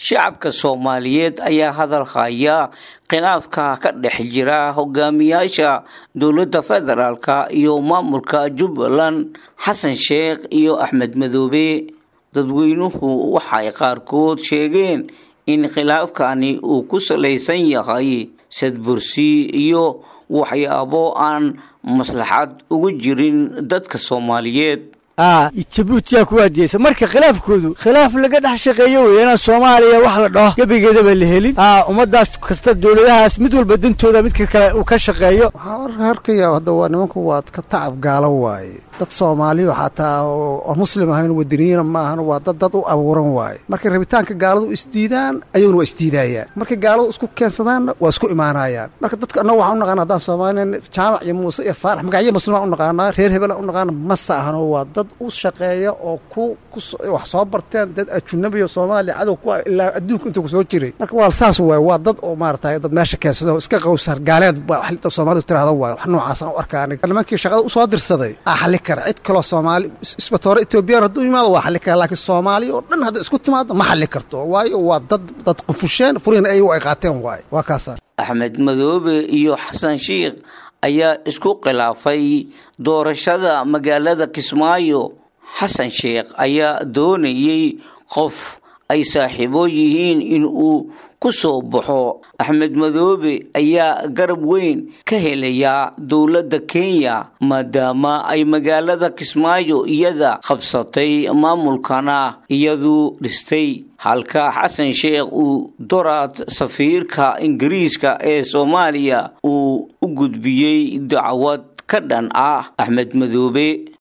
shacabka soomaaliyeed ayaa hadal haya khilaafka ka dhex jira hogaamiyaasha dowladda federaalka iyo maamulka jubbaland xasan sheekh iyo axmed madoobe dadweynuhu waxay qaarkood sheegeen in khilaafkani uu ku salaysan yahay sadbursi iyo waxyaabo aan maslaxad ugu jirin dadka soomaaliyeed a jabuutiyaa ku waadiyeysa marka khilaafkoodu khilaaf laga dhex shaqeeyo wey inaan soomaaliya wax la dhaho gebigeedaba la helin a ummadaas kasta dowladahaas mid walba dantooda midka kale uu ka shaqeeyo waxaan arkaya hadda waa nimanku waa ka tacab gaalo waaye dad soomaaliyo xataa oo muslim ahayn wadaniyiina ma ahan waa dad dad u abuuran waaye markay rabitaanka gaaladu isdiidaan ayaguna waa isdiidayaan markay gaaladu isku keensadaanna waa isku imaanayaan marka dadka annaga waxaan u naqana haddaan soomaaliya jaamac iyo muuse iyo faarax magacyo muslimaan u naqaanaa reer hebelaan u naqaana mase ahano waa dad u shaqeeya oo ku wax soo barteen dad ajunabiyo soomaaliya cadow ku ilaa adduunka inta ku soo jiray marka waa saas waay waa dad oo maarata dad meesha keensado iska qowsar gaaleed ba soomaalidu tirahda waay wax noocaasaan u arkaa aniga nimankii shaqada usoo dirsaday aa xali kara cid kaloo soomaali isbatoore etoobiyaan hadduu yimaado waa xali kara laakiin soomaaliya oo dhan hadda isku timaado ma xali karto waayo waa dad dad qufusheen furiina ayagu ay qaateen waaye waa kaasa axmed madoobe iyo xasan sheikh ayaa isku khilaafay doorashada magaalada kismaayo xasan sheekh ayaa doonayey qof ay saaxiibo yihiin in uu ku soo baxo axmed madoobe ayaa garab weyn ka helayaa dowladda kenya maadaama ay magaalada kismaayo iyada qabsatay maamulkana iyadu dhistay halka xasan sheekh uu doraad safiirka ingiriiska ee soomaaliya uu u gudbiyey dacwad ka dhan ah axmed madoobe